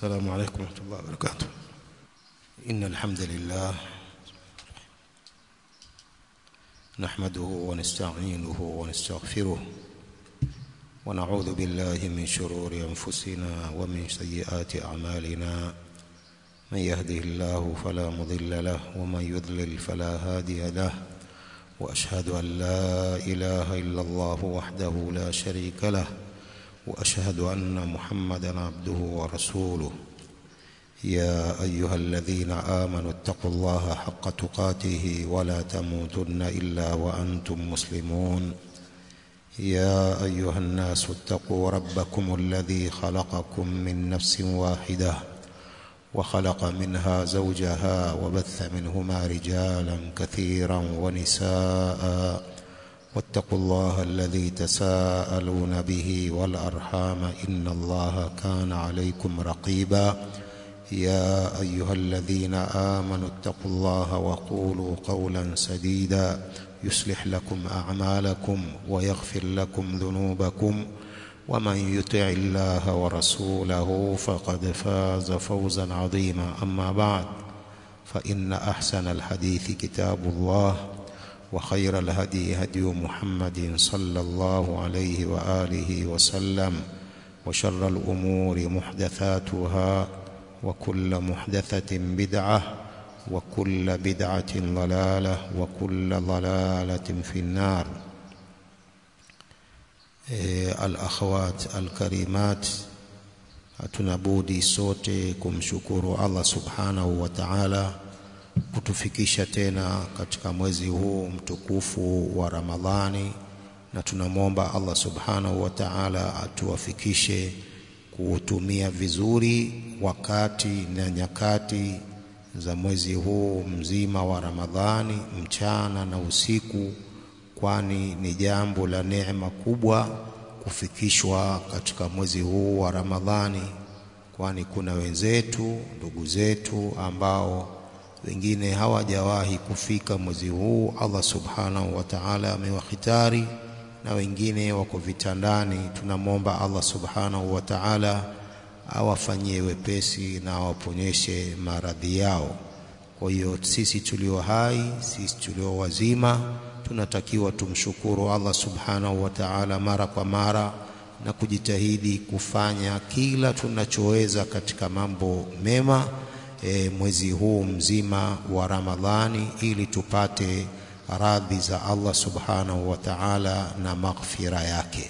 السلام عليكم ورحمة الله وبركاته إن الحمد لله نحمده ونستعينه ونستغفره ونعوذ بالله من شرور أنفسنا ومن سيئات أعمالنا من يهده الله فلا مضل له ومن يضلل فلا هادي له وأشهد أن لا إله إلا الله وحده لا شريك له وأشهد أن محمدا عبده ورسوله يا أيها الذين آمنوا اتقوا الله حق تقاته ولا تموتن إلا وأنتم مسلمون يا أيها الناس اتقوا ربكم الذي خلقكم من نفس واحدة وخلق منها زوجها وبث منهما رجالا كثيرا ونساء واتقوا الله الذي تساءلون به والأرحام إن الله كان عليكم رقيبا يا أيها الذين آمنوا اتقوا الله وقولوا قولا سديدا يصلح لكم أعمالكم ويغفر لكم ذنوبكم ومن يطع الله ورسوله فقد فاز فوزا عظيما أما بعد فإن أحسن الحديث كتاب الله وخير الهدي هدي محمد صلى الله عليه وآله وسلم وشر الأمور محدثاتها وكل محدثة بدعة وكل بدعة ضلالة وكل ضلالة في النار الأخوات الكريمات hatuna budi sote kumshukuru Allah subhanahu wa ta'ala kutufikisha tena katika mwezi huu mtukufu wa Ramadhani na tunamwomba Allah subhanahu wa ta'ala atuwafikishe kuutumia vizuri wakati na nyakati za mwezi huu mzima wa Ramadhani mchana na usiku kwani ni jambo la neema kubwa kufikishwa katika mwezi huu wa Ramadhani kwani kuna wenzetu ndugu zetu ambao wengine hawajawahi kufika mwezi huu Allah subhanahu wa ta'ala amewahitari na wengine wako vitandani tunamwomba Allah subhanahu wa ta'ala awafanyie wepesi na awaponyeshe maradhi yao kwa hiyo sisi tulio hai sisi tulio wazima tunatakiwa tumshukuru Allah subhanahu wa ta'ala mara kwa mara na kujitahidi kufanya kila tunachoweza katika mambo mema e, mwezi huu mzima wa Ramadhani ili tupate radhi za Allah subhanahu wa ta'ala na maghfira yake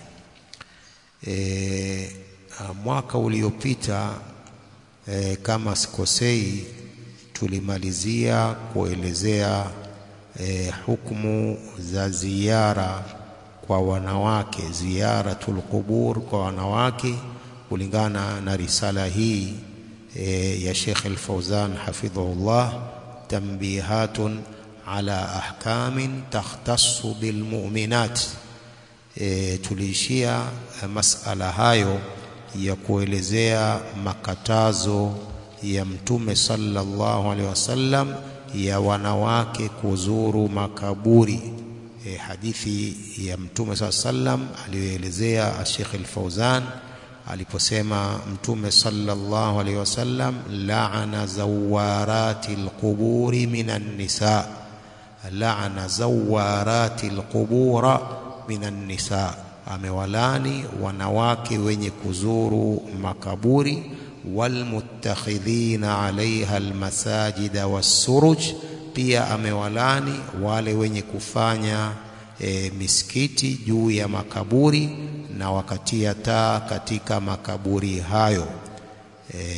e, mwaka uliopita e, kama sikosei tulimalizia kuelezea e, hukumu za ziara kwa wanawake ziyaratul qubur kwa wanawake kulingana na risala hii e, ya Sheikh Al-Fauzan hafidhahullah tanbihatun ala ahkamin takhtassu bilmu'minat e, tuliishia masala hayo ya kuelezea makatazo ya mtume sallallahu alaihi wasallam ya wanawake kuzuru makaburi e, hadithi ya mtume saa sallam aliyoelezea Sheikh Al-Fauzan aliposema mtume sallallahu alaihi wasallam la'ana zawarati alquburi minan nisa la'ana zawarati alqubura minan nisa amewalani wanawake wenye kuzuru makaburi walmuttakhidhina alaiha almasajida wassuruj pia amewalani wale wenye kufanya e, misikiti juu ya makaburi na wakatia taa katika makaburi hayo e,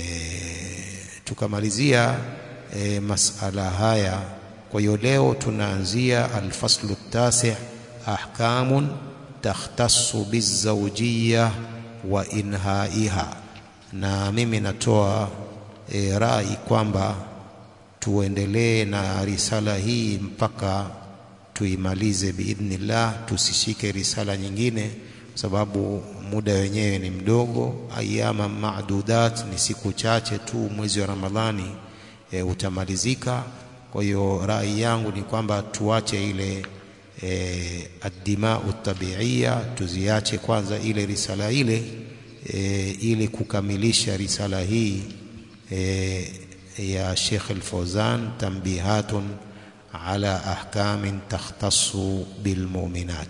tukamalizia e, masala haya kwa hiyo leo tunaanzia alfaslu tasi ahkamun takhtassu bizawjiyya wa inhaiha na mimi natoa e, rai kwamba tuendelee na risala hii mpaka tuimalize biidhnillah tusishike risala nyingine sababu muda wenyewe ni mdogo ayama maadudat ni siku chache tu mwezi wa Ramadhani e, utamalizika kwa hiyo rai yangu ni kwamba tuache ile e, addimau tabiia tuziache kwanza ile risala ile e, ili kukamilisha risala hii e, ya Sheikh Al-Fawzan tambihatun ala ahkamin takhtassu bilmuminat.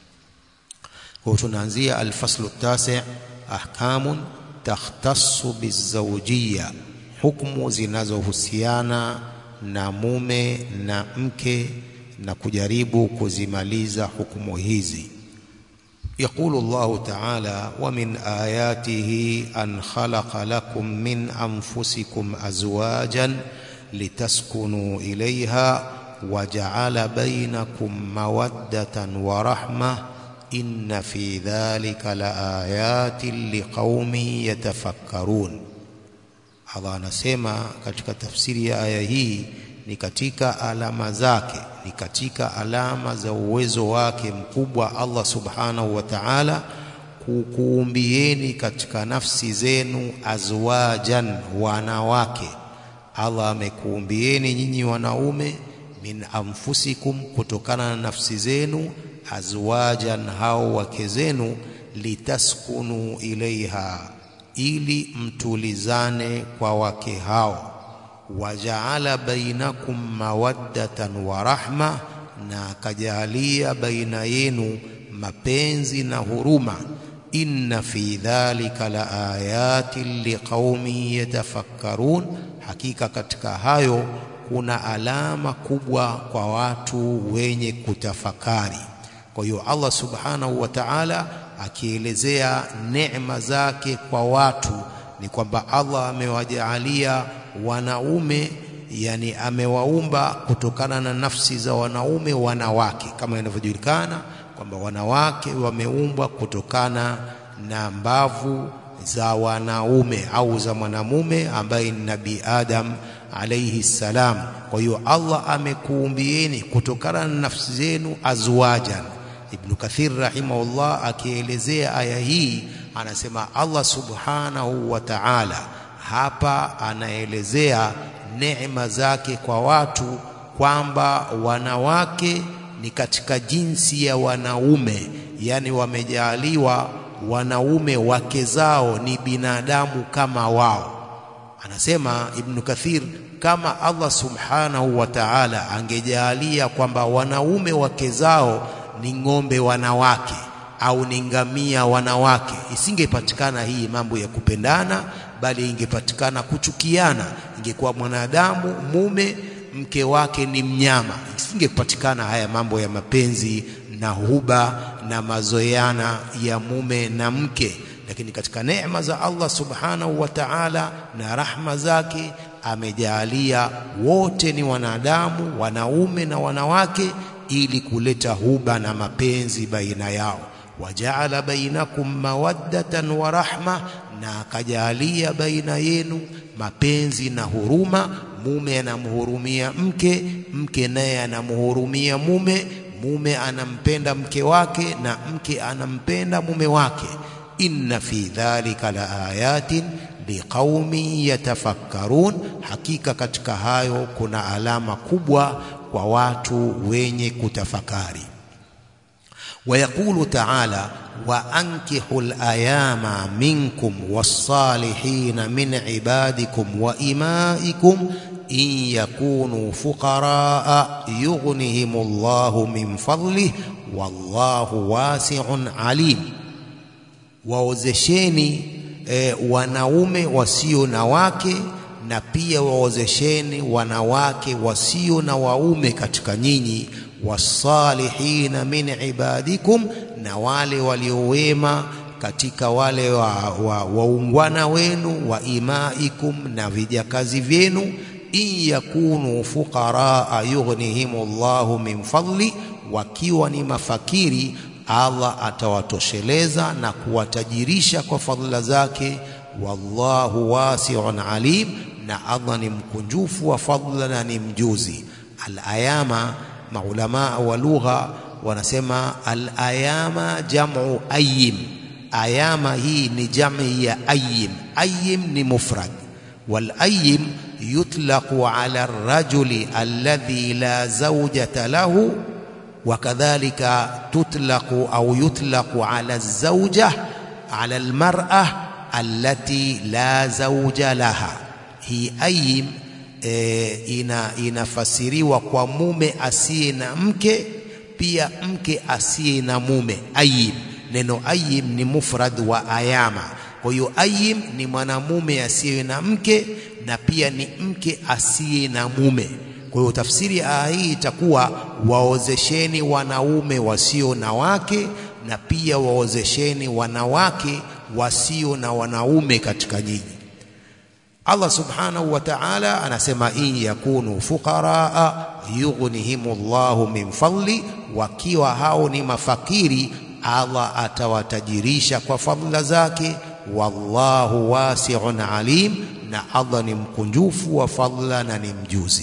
Kwa tunaanzia alfaslu tasi, ahkamun takhtassu bizawjiyya, hukumu zinazohusiana na mume na mke na kujaribu kuzimaliza hukumu hizi. يقول الله تعالى ومن آياته أن خلق لكم من أنفسكم أزواجا لتسكنوا إليها وجعل بينكم مودة ورحمة إن في ذلك لآيات لقوم يتفكرون Allah anasema katika tafsiri ya aya hii ni katika alama zake, ni katika alama za uwezo wake mkubwa Allah subhanahu wa ta'ala kukuumbieni katika nafsi zenu azwajan, wanawake. Allah amekuumbieni nyinyi wanaume min anfusikum, kutokana na nafsi zenu, azwajan, hao wake zenu, litaskunu ilaiha, ili mtulizane kwa wake hao wajaala bainakum mawaddatan wa rahma, na akajalia baina yenu mapenzi na huruma. Inna fi dhalika la ayatin liqaumin yatafakkarun, hakika katika hayo kuna alama kubwa kwa watu wenye kutafakari. Kwa hiyo Allah subhanahu wa ta'ala akielezea neema zake kwa watu ni kwamba Allah amewajaalia wanaume yani amewaumba kutokana na nafsi za wanaume wanawake, kama inavyojulikana kwamba wanawake wameumbwa kutokana na mbavu za wanaume au za mwanamume ambaye ni Nabii Adam alayhi salam. Kwa hiyo Allah amekuumbieni kutokana na nafsi zenu azwajan. Ibn Kathir rahimahullah akielezea aya hii anasema Allah subhanahu wa ta'ala hapa anaelezea neema zake kwa watu kwamba wanawake ni katika jinsi ya wanaume, yani wamejaaliwa wanaume wake zao ni binadamu kama wao. Anasema Ibn Kathir, kama Allah subhanahu wa ta'ala angejaalia kwamba wanaume wake zao ni ng'ombe wanawake au ni ngamia wanawake, isingepatikana hii mambo ya kupendana, bali ingepatikana kuchukiana. Ingekuwa mwanadamu mume mke wake ni mnyama, isingepatikana haya mambo ya mapenzi na huba na mazoeana ya mume na mke. Lakini katika neema za Allah subhanahu wa ta'ala na rahma zake amejaalia wote ni wanadamu, wanaume na wanawake, ili kuleta huba na mapenzi baina yao wajaala bainakum mawaddatan wa rahma, na akajalia baina yenu mapenzi na huruma. Mume anamhurumia mke, mke naye anamhurumia mume, mume anampenda mke wake na mke anampenda mume wake. Inna fi dhalika la ayatin liqaumin yatafakkarun, hakika katika hayo kuna alama kubwa kwa watu wenye kutafakari. ويقول تعالى وأنكحوا الأيام منكم والصالحين من عبادكم وإمائكم إن يكونوا فقراء يغنهم الله من فضله والله واسع عليم waozesheni e, wanaume wasio na wake na pia waozesheni wanawake wasio na waume katika nyinyi wasalihina min ibadikum, na wale waliowema katika wale waungwana wa, wa wenu wa imaikum, na vijakazi vyenu. In yakunu fuqaraa yughnihim Allahu min fadli, wakiwa ni mafakiri Allah atawatosheleza na kuwatajirisha kwa fadhila zake. Wallahu wasi'un alim, na Allah ni mkunjufu wa fadhila na ni mjuzi. Al-ayama maulamaa wa lugha wanasema al-ayama jamu ayim. Ayama hii ni jami ya ayim. Ayim ni mufrad, wal ayim yutlaqu ala ar-rajuli alladhi la zawjata lahu wa kadhalika tutlaqu au yutlaqu ala az-zawja ala al-mar'a allati la zawja laha. hii ayim e, ina, inafasiriwa kwa mume asiye na mke pia mke asiye na mume ayim neno ayim ni mufrad wa ayama kwa hiyo ayim ni mwanamume asiye na mke na pia ni mke asiye na mume kwa hiyo tafsiri ya aya hii itakuwa waozesheni wanaume wasio na wake na pia waozesheni wanawake wasio na wanaume katika nyinyi Allah subhanahu wa ta'ala anasema in yakunu fuqaraa yughnihimullahu min fadli wakiwa hao ni mafakiri Allah atawatajirisha kwa fadhila zake wallahu wasi'un alim na Allah ni mkunjufu wa fadhila na ni mjuzi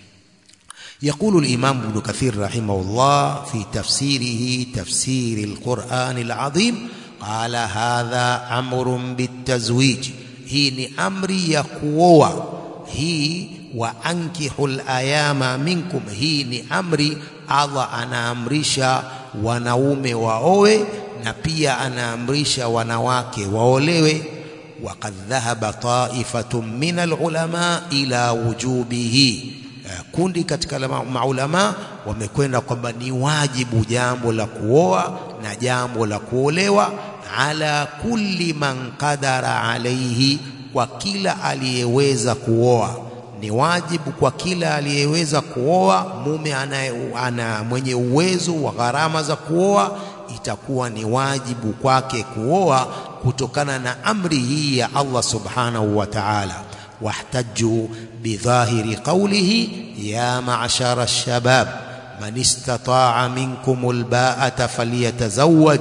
يقول الإمام ابن كثير رحمه الله في تفسيره تفسير القرآن العظيم قال هذا أمر بالتزويج hii ni amri ya kuoa hii wa ankihul ayama minkum hii ni amri Allah anaamrisha wanaume waoe na pia anaamrisha wanawake waolewe waqad dhahaba ta'ifatun min alulama ila wujubihi kundi katika maulama wamekwenda kwamba ni wajibu jambo la kuoa na jambo la kuolewa ala kulli man qadara alaihi kwa kila aliyeweza kuoa ni wajibu kwa kila aliyeweza kuoa mume anaye ana mwenye uwezo wa gharama za kuoa itakuwa ni wajibu kwake kuoa kutokana na amri hii ya Allah subhanahu wa ta'ala واحتجوا بظاهر قوله يا معشر الشباب من استطاع منكم الباءة فليتزوج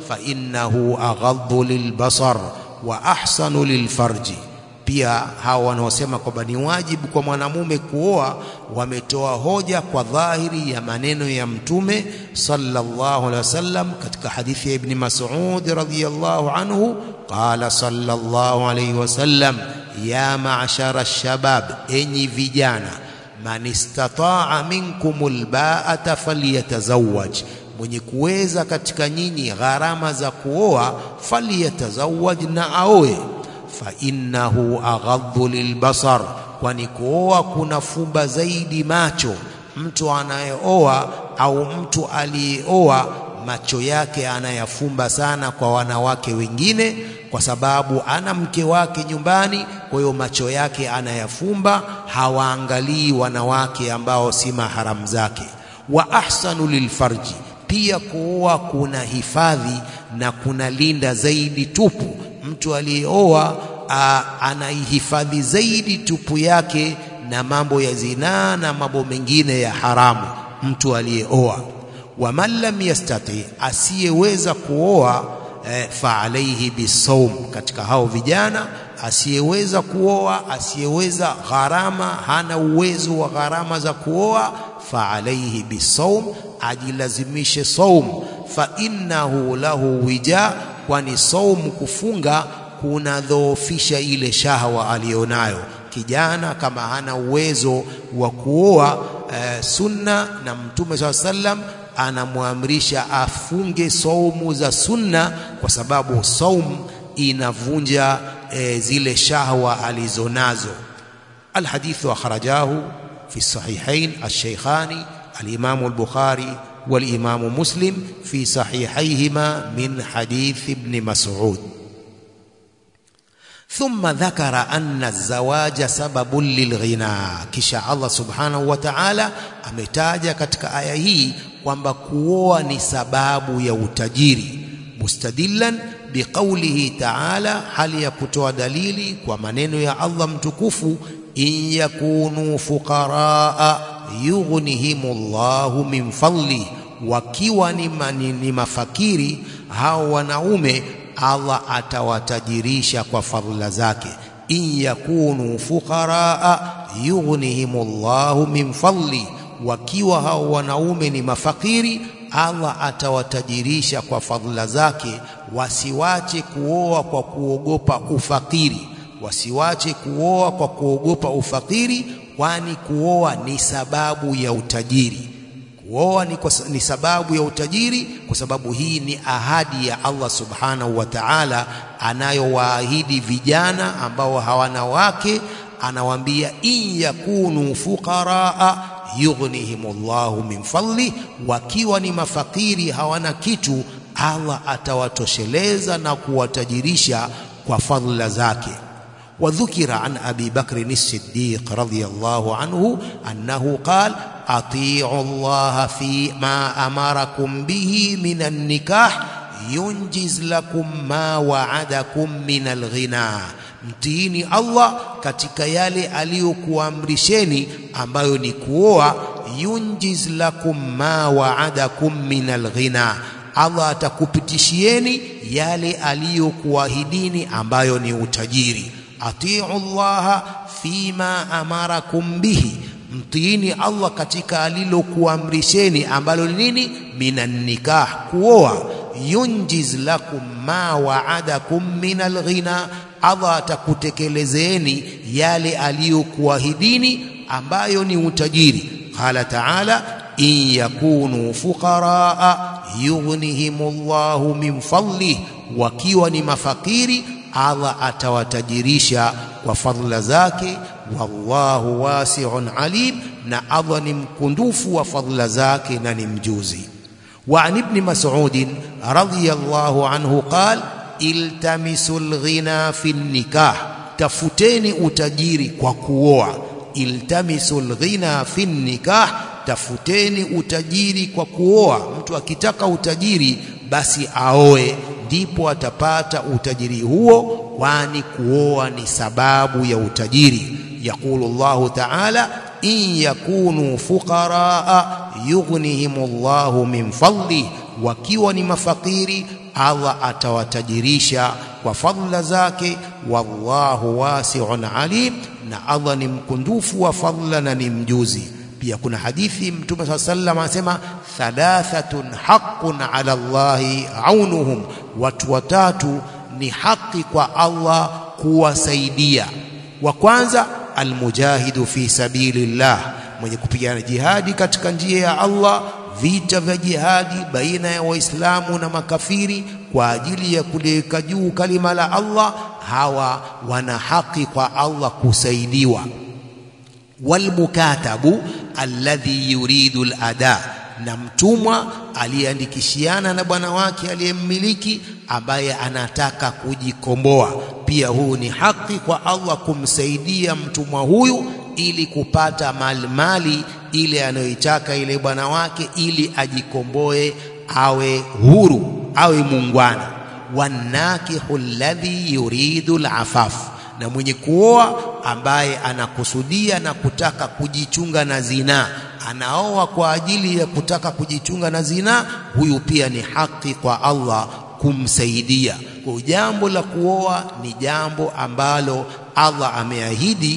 فإنه أغض للبصر وأحسن للفرج pia hawa wanaosema kwamba ni wajibu kwa mwanamume kuoa wametoa hoja kwa dhahiri ya maneno ya mtume sallallahu alaihi wasallam katika hadithi ya ibn Mas'ud radhiyallahu anhu qala sallallahu alaihi wasallam ya ma'shara shabab enyi vijana man istataa minkumul ba'ata falyatazawwaj mwenye kuweza katika nyinyi gharama za kuoa falyatazawwaj na aoe fa innahu aghaddu lilbasar kwani kuoa kuna fumba zaidi macho mtu anayeoa au mtu aliyeoa macho yake anayafumba sana kwa wanawake wengine kwa sababu ana mke wake nyumbani kwa hiyo macho yake anayafumba hawaangalii wanawake ambao si maharamu zake wa ahsanu lilfarji pia kuoa kuna hifadhi na kuna linda zaidi tupu mtu aliyeoa anaihifadhi zaidi tupu yake na mambo ya zinaa na mambo mengine ya haramu mtu aliyeoa wa man lam yastati asiyeweza kuoa eh, fa alaihi bisawm katika hao vijana asiyeweza kuoa asiyeweza gharama hana uwezo wa gharama za kuoa fa alaihi bisawm ajilazimishe saum fa innahu lahu wija kwani saum kufunga kunadhoofisha ile shahwa aliyonayo kijana kama hana uwezo wa kuoa e, sunna na mtume saa sallam anamwamrisha afunge saumu za sunna kwa sababu saum inavunja e, zile shahwa alizonazo alhadithu akhrajahu fi sahihain alshaykhani alimamu al-bukhari والإمام مسلم في صحيحيهما من حديث ابن مسعود ثم ذكر أن الزواج سبب للغنى kisha Allah subhanahu wa ta'ala ametaja katika aya hii kwamba kuoa ni sababu ya utajiri mustadillan biqaulihi ta'ala hali ya kutoa dalili kwa maneno ya Allah mtukufu in yakunu fuqaraa yughnihimullahu min fadli wakiwa ni, ni, ni mafakiri hao wanaume Allah atawatajirisha kwa fadhila zake in yakunu fuqaraa yughnihimullahu min fadli wakiwa hao wanaume ni mafakiri Allah atawatajirisha kwa fadhila zake wasiwache kuoa kwa kuogopa ufakiri wasiwache kuoa kwa kuogopa ufakiri kwani kuoa ni sababu ya utajiri kuoa ni, ni sababu ya utajiri kwa sababu hii ni ahadi ya Allah subhanahu wa ta'ala anayowaahidi vijana ambao hawana wake anawaambia in yakunu fuqaraa yughnihimullahu min fadli, wakiwa ni mafakiri hawana kitu, Allah atawatosheleza na kuwatajirisha kwa fadhila zake. وذكر عن أبي بكر الصديق رضي الله عنه أنه قال أطيعوا الله فيما أمركم به من النكاح ينجز لكم ما وعدكم من الغنى mtiini Allah katika yale aliyokuamrisheni ambayo ni kuoa yunjiz lakum ma waadakum min alghina Allah atakupitishieni yale aliyokuahidini ambayo ni utajiri atiu llaha fima amarakum bihi mtiini Allah katika alilokuamrisheni ambalo ni nini minan nikah kuoa yunjiz lakum ma waadakum min alghina Allah atakutekelezeeni yale aliyokuahidini ambayo ni utajiri qala taala in yakunu fuqaraa yughnihimullahu min fadlih wakiwa ni mafakiri Allah atawatajirisha kwa fadhila zake wallahu wasi'un alim na Allah ni mkundufu wa fadhila zake na ni mjuzi wa an ibn mas'ud radhiyallahu anhu qala iltamisul ghina fi nikah tafuteni utajiri kwa kuoa iltamisul ghina fi nikah tafuteni utajiri kwa kuoa mtu akitaka utajiri basi aoe ndipo atapata utajiri huo kwani kuoa ni sababu ya utajiri yaqulu Allahu ta'ala in yakunu fuqaraa yughnihimullahu min fadli wakiwa ni mafakiri Allah atawatajirisha kwa fadhila zake wallahu wasi'un alim na Allah ni mkundufu wa fadhila na ni mjuzi pia kuna hadithi mtume swalla sallam anasema thalathatun haqqun ala Allahi aunuhum watu watatu ni haki kwa Allah kuwasaidia wa kwanza almujahidu fi sabilillah mwenye kupigana jihadi katika njia ya Allah vita vya jihadi baina ya waislamu na makafiri kwa ajili ya kuliweka juu kalima la Allah hawa wana haki kwa Allah kusaidiwa walmukatabu alladhi yuridu alada na mtumwa aliyeandikishiana na bwana wake aliyemmiliki ambaye anataka kujikomboa pia huu ni haki kwa Allah kumsaidia mtumwa huyu ili kupata mali mali ile anayoitaka ile bwana wake ili ajikomboe awe huru awe muungwana wanakihu alladhi yuridu alafaf na mwenye kuoa ambaye anakusudia na kutaka kujichunga na zinaa anaoa kwa ajili ya kutaka kujichunga na zinaa huyu pia ni haki kwa Allah kumsaidia kwa jambo la kuoa ni jambo ambalo Allah ameahidi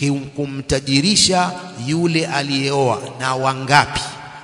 kumtajirisha yule aliyeoa na wangapi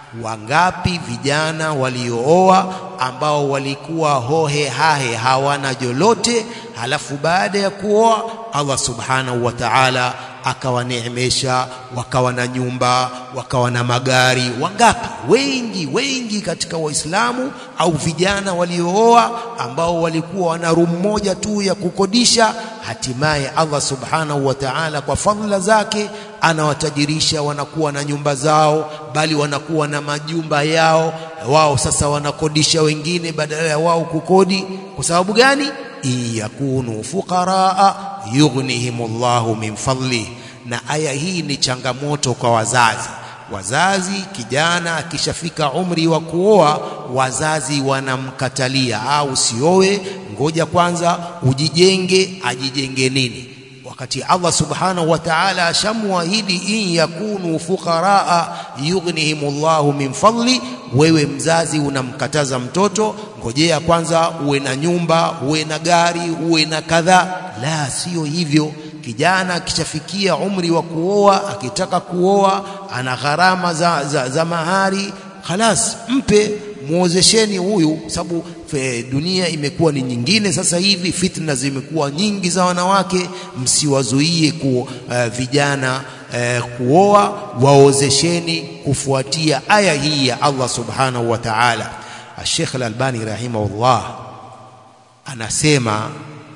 wangapi vijana waliooa ambao walikuwa hohe hahe hawana jolote halafu baada ya kuoa Allah subhanahu wa ta'ala akawaneemesha wakawa na nyumba wakawa na magari wangapi wengi wengi katika waislamu au vijana waliooa ambao walikuwa wana room moja tu ya kukodisha hatimaye Allah subhanahu wa ta'ala kwa fadhila zake anawatajirisha wanakuwa na nyumba zao bali wanakuwa na majumba yao wao sasa wanakodisha wengine badala ya wao kukodi kwa sababu gani in yakunu fuqaraa yughnihimullahu min fadli na aya hii ni changamoto kwa wazazi wazazi kijana akishafika umri wa kuoa wazazi wanamkatalia au usioe ngoja kwanza ujijenge ajijenge nini wakati Allah subhanahu wa ta'ala ashamwahidi in yakunu fuqaraa yughnihimullahu min fadli wewe mzazi unamkataza mtoto ngojea kwanza uwe na nyumba uwe na gari uwe na kadhaa la sio hivyo kijana akishafikia umri wa kuoa akitaka kuoa ana gharama za, za, za mahari khalas mpe muozesheni huyu sababu dunia imekuwa ni nyingine sasa hivi fitna zimekuwa nyingi za wanawake msiwazuie ku uh, vijana uh, kuoa waozesheni kufuatia aya hii ya Allah subhanahu wa ta'ala Sheikh Al-Albani rahimahullah anasema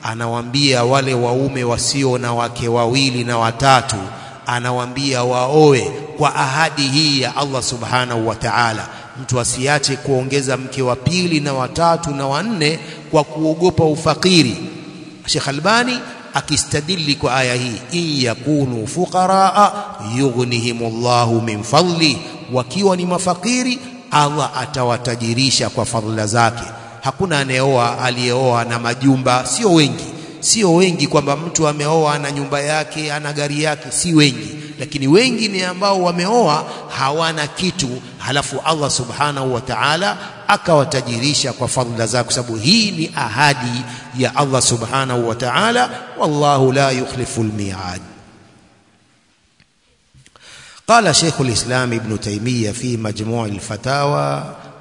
anawaambia wale waume wasio na wake wawili na watatu anawaambia waoe kwa ahadi hii ya Allah subhanahu wa ta'ala mtu asiache kuongeza mke wa pili na watatu na wanne kwa kuogopa ufakiri Sheikh Albani akistadili kwa aya hii in yakunu fuqaraa yughnihimullahu min fadli wakiwa ni mafakiri Allah atawatajirisha kwa fadhila zake hakuna anayeoa aliyeoa na majumba sio wengi sio wengi kwamba mtu ameoa na nyumba yake ana gari yake si wengi lakini wengi ni ambao wameoa hawana kitu halafu Allah subhanahu wa ta'ala akawatajirisha kwa fadhila zake sababu hii ni ahadi ya Allah subhanahu wa ta'ala wallahu la yukhlifu almi'ad قال شيخ الإسلام ابن تيمية في مجموع الفتاوى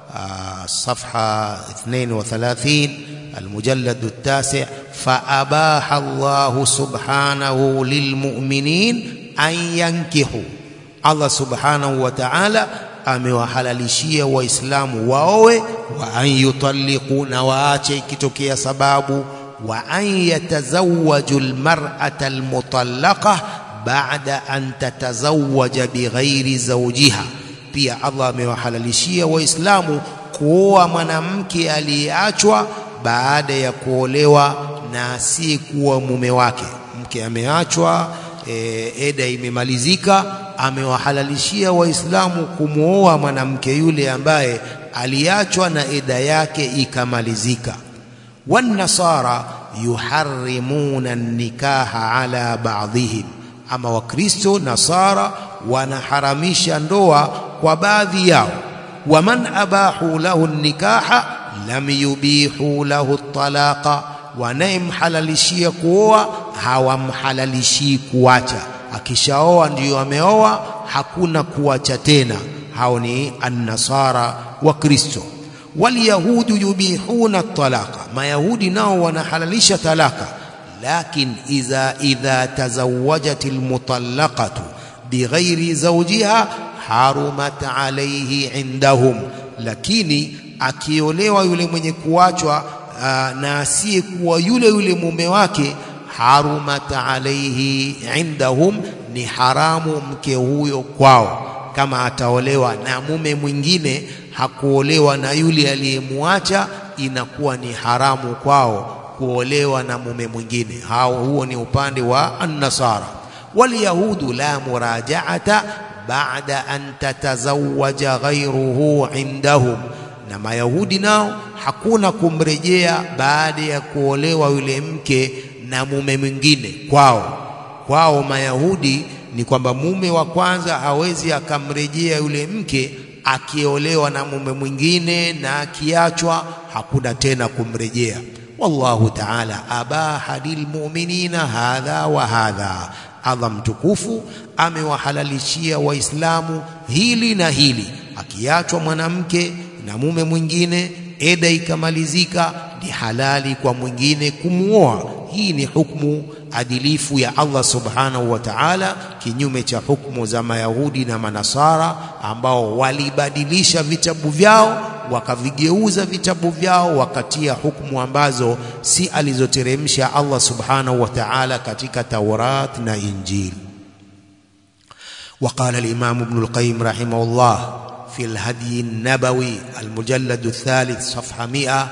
صفحة 32 المجلد التاسع فأباح الله سبحانه للمؤمنين أن ينكحوا الله سبحانه وتعالى amewahalalishia waislamu waowe wa an yutalliqu na waache ikitokea sababu wa an yatazawwaju almar'ata almutallaqa ba'da an tatazawwaja bighairi zawjiha pia Allah amewahalalishia waislamu kuoa mwanamke aliyeachwa baada ya kuolewa na asiyekuwa mume wake mke ameachwa e, eda imemalizika amewahalalishia waislamu kumwoa mwanamke yule ambaye aliachwa na eda yake ikamalizika wanasara yuharrimuna nikaha ala ba'dihim ama wakristo nasara wanaharamisha ndoa kwa baadhi yao waman abahu lahu nikaha lam yubihu lahu talaqa wanayemhalalishia kuoa hawamhalalishii kuacha akishaoa ndiyo ameoa hakuna kuacha tena hao ni annasara wa kristo walyahudu yubihuna talaqa mayahudi nao wanahalalisha talaka lakin idha idha tazawwajat almutallaqatu bighairi zawjiha harumat alayhi indahum lakini akiolewa yule mwenye kuachwa na asiyekuwa yule yule mume wake harumat alayhi indahum ni haramu mke huyo kwao kama ataolewa na mume mwingine hakuolewa na yule aliyemwacha inakuwa ni haramu kwao kuolewa na mume mwingine hao huo ni upande wa an-nasara walyahudu la murajaata baada an tatazawwaja ghayruhu indahum na mayahudi nao hakuna kumrejea baada ya kuolewa yule mke na mume mwingine kwao kwao mayahudi ni kwamba mume wa kwanza hawezi akamrejea yule mke akiolewa na mume mwingine na akiachwa hakuna tena kumrejea wallahu ta'ala abaha lilmu'minina hadha wa hadha Allah mtukufu amewahalalishia waislamu hili na hili akiachwa mwanamke na mume mwingine eda ikamalizika ni halali kwa mwingine kumuoa hii ni hukumu adilifu ya Allah subhanahu wa ta'ala kinyume cha hukumu za mayahudi na manasara ambao walibadilisha vitabu vyao wakavigeuza vitabu vyao wakatia hukumu ambazo si alizoteremsha Allah subhanahu wa ta'ala katika Taurat na Injili وقال الإمام ابن القيم رحمه الله في الهدي النبوي المجلد الثالث صفحة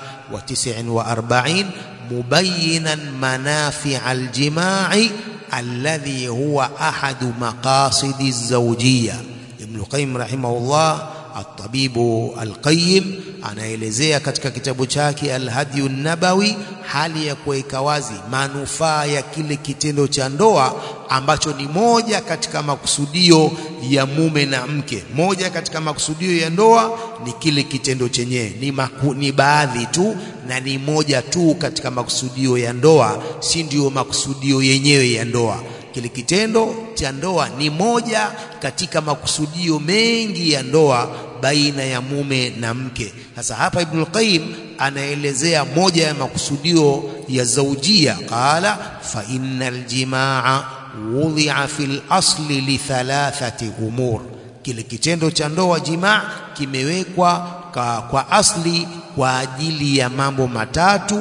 149 مبينا منافع الجماع الذي هو أحد مقاصد الزوجية ابن القيم رحمه الله الطبيب القيم anaelezea katika kitabu chake Al-Hadyu Nabawi hali ya kuweka wazi manufaa ya kile kitendo cha ndoa ambacho ni moja katika makusudio ya mume na mke. Moja katika makusudio ya ndoa ni kile kitendo chenyewe, ni, maku, ni baadhi tu na ni moja tu katika makusudio ya ndoa, si ndio makusudio yenyewe ya ndoa. Kile kitendo cha ndoa ni moja katika makusudio mengi ya ndoa baina ya mume na mke. Sasa hapa Ibn al-Qayyim anaelezea moja ya makusudio ya zaujia, qala fa innal jimaa wudhi'a fil asli li thalathati umur, kile kitendo cha ndoa jimaa kimewekwa kwa, kwa asli kwa ajili ya mambo matatu.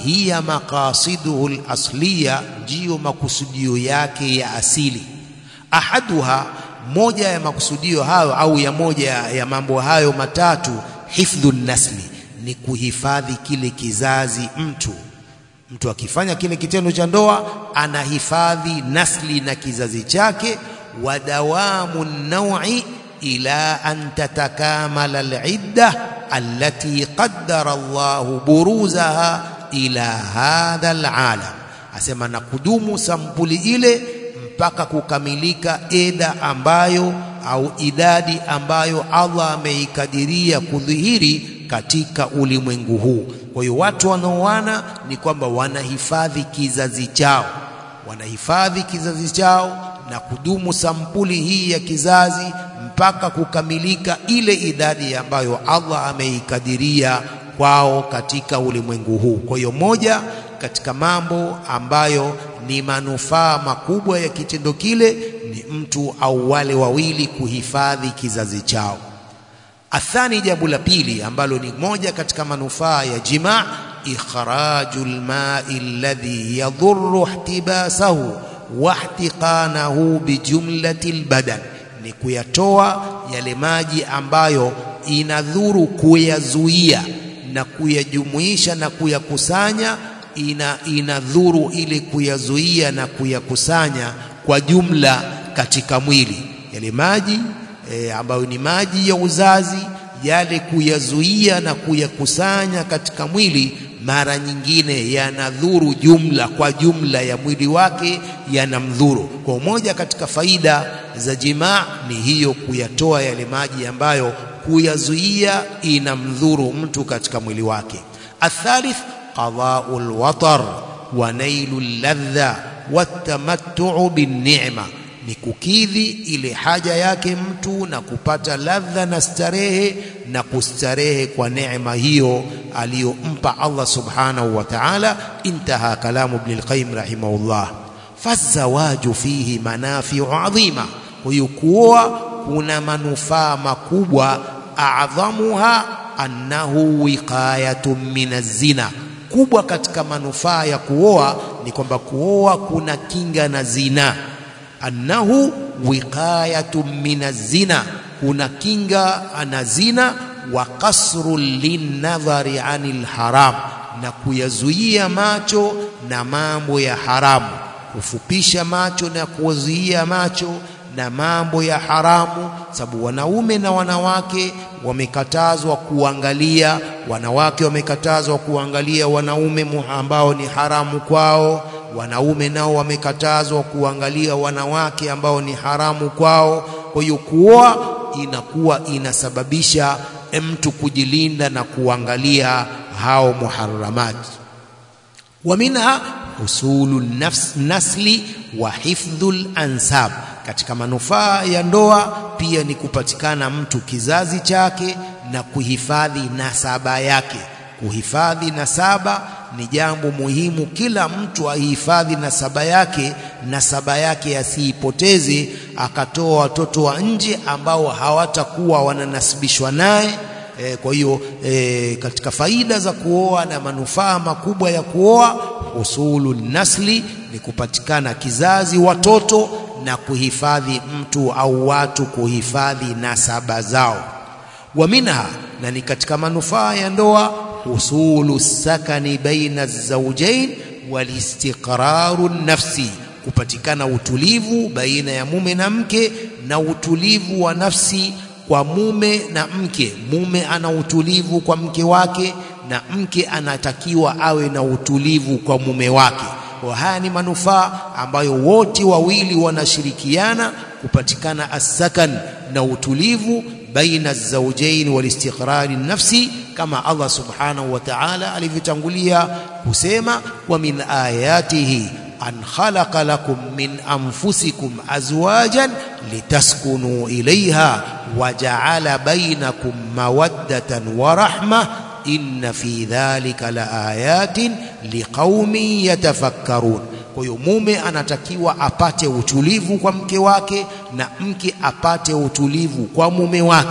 hiya maqasiduhu al-asliya, ndiyo makusudio yake ya asili. Ahaduha, moja ya makusudio hayo au ya moja ya mambo hayo matatu, hifdhu nasli, ni kuhifadhi kile kizazi mtu mtu akifanya kile kitendo cha ndoa anahifadhi nasli na kizazi chake, wa dawamu naui ila an tatakamala alidda allati qaddara Allahu buruzaha ila hadha alalam, asema na kudumu sampuli ile mpaka kukamilika eda ambayo au idadi ambayo Allah ameikadiria kudhihiri katika ulimwengu huu. Kwa hiyo watu wanaoana ni kwamba wanahifadhi kizazi chao, wanahifadhi kizazi chao na kudumu sampuli hii ya kizazi mpaka kukamilika ile idadi ambayo Allah ameikadiria kwao katika ulimwengu huu. Kwa hiyo moja katika mambo ambayo ni manufaa makubwa ya kitendo kile ni mtu au wale wawili kuhifadhi kizazi chao. Athani, jambo la pili ambalo ni moja katika manufaa ya jimaa, ikhraju lmai alladhi yadhurru ihtibasahu wa ihtiqanahu bijumlati lbadan, ni kuyatoa yale maji ambayo inadhuru kuyazuia na kuyajumuisha na kuyakusanya, ina inadhuru ili kuyazuia na kuyakusanya kwa jumla katika mwili yale maji E, ambayo ni maji ya uzazi yale, kuyazuia na kuyakusanya katika mwili, mara nyingine yanadhuru jumla kwa jumla ya mwili wake, yanamdhuru. Kwa moja katika faida za jimaa ni hiyo, kuyatoa yale maji ambayo kuyazuia inamdhuru mtu katika mwili wake. Athalith, qadau lwatar wa nailu ladha watamattuu binnima ni kukidhi ile haja yake mtu na kupata ladha na starehe na kustarehe kwa neema hiyo aliyompa Allah subhanahu wa ta'ala. Intaha kalamu Ibn al-Qayyim rahimahullah. Fazawaju fihi manafiu adhima, kwa hiyo kuoa kuna manufaa makubwa. Adhamuha annahu wiqayatun min az-zina, kubwa katika manufaa ya kuoa ni kwamba kuoa kuna kinga na zina annahu wiqayatun min az-zina, kuna kinga na zina. Wa kasru linnadhari anil haram, na kuyazuia macho na mambo ya haramu, kufupisha macho na kuzuia macho na mambo ya haramu, sababu wanaume na wanawake wamekatazwa kuangalia, wanawake wamekatazwa kuangalia wanaume ambao ni haramu kwao wanaume nao wamekatazwa kuangalia wanawake ambao ni haramu kwao. Kwa hiyo kuoa inakuwa inasababisha mtu kujilinda na kuangalia hao muharramati. Wa minha husulu nafs nasli wa hifdhul ansab, katika manufaa ya ndoa pia ni kupatikana mtu kizazi chake na kuhifadhi nasaba yake. Kuhifadhi nasaba ni jambo muhimu, kila mtu ahifadhi nasaba yake, nasaba yake asiipoteze, akatoa watoto wa nje ambao hawatakuwa wananasibishwa naye. E, kwa hiyo e, katika faida za kuoa na manufaa makubwa ya kuoa, usulu nasli ni kupatikana kizazi, watoto na kuhifadhi mtu au watu kuhifadhi nasaba zao. Wa minha, na ni katika manufaa ya ndoa usulu sakani baina zawjain walistiqraru nafsi, kupatikana utulivu baina ya mume na mke na utulivu wa nafsi kwa mume na mke. Mume ana utulivu kwa mke wake na mke anatakiwa awe na utulivu kwa mume wake. Kwa haya ni manufaa ambayo wote wawili wanashirikiana kupatikana asakan na utulivu baina zawjain walistiqrari nafsi kama Allah subhanahu wa ta'ala alivyotangulia kusema, wa min ayatihi an khalaqa lakum min anfusikum azwajan litaskunu ilayha wa ja'ala bainakum mawaddatan wa rahma inna fi dhalika la ayatin liqaumin yatafakkarun. Kwa hiyo mume anatakiwa apate utulivu kwa mke wake na mke apate utulivu kwa mume wake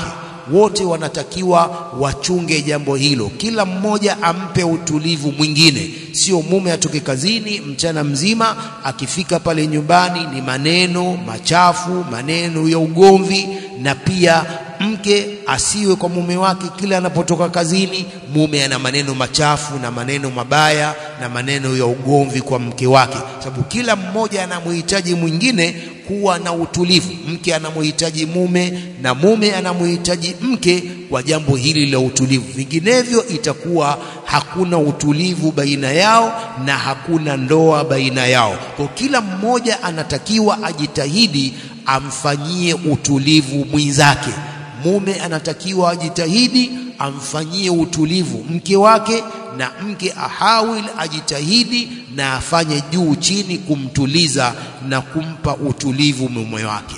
wote wanatakiwa wachunge jambo hilo, kila mmoja ampe utulivu mwingine. Sio mume atoke kazini mchana mzima, akifika pale nyumbani ni maneno machafu, maneno ya ugomvi, na pia mke asiwe kwa mume wake kila anapotoka kazini, mume ana maneno machafu na maneno mabaya na maneno ya ugomvi kwa mke wake, sababu kila mmoja anamhitaji mwingine kuwa na utulivu. Mke anamhitaji mume na mume anamhitaji mke kwa jambo hili la utulivu, vinginevyo itakuwa hakuna utulivu baina yao na hakuna ndoa baina yao. Kwa kila mmoja anatakiwa ajitahidi amfanyie utulivu mwenzake. Mume anatakiwa ajitahidi amfanyie utulivu mke wake, na mke ahawil ajitahidi na afanye juu chini kumtuliza na kumpa utulivu mume wake.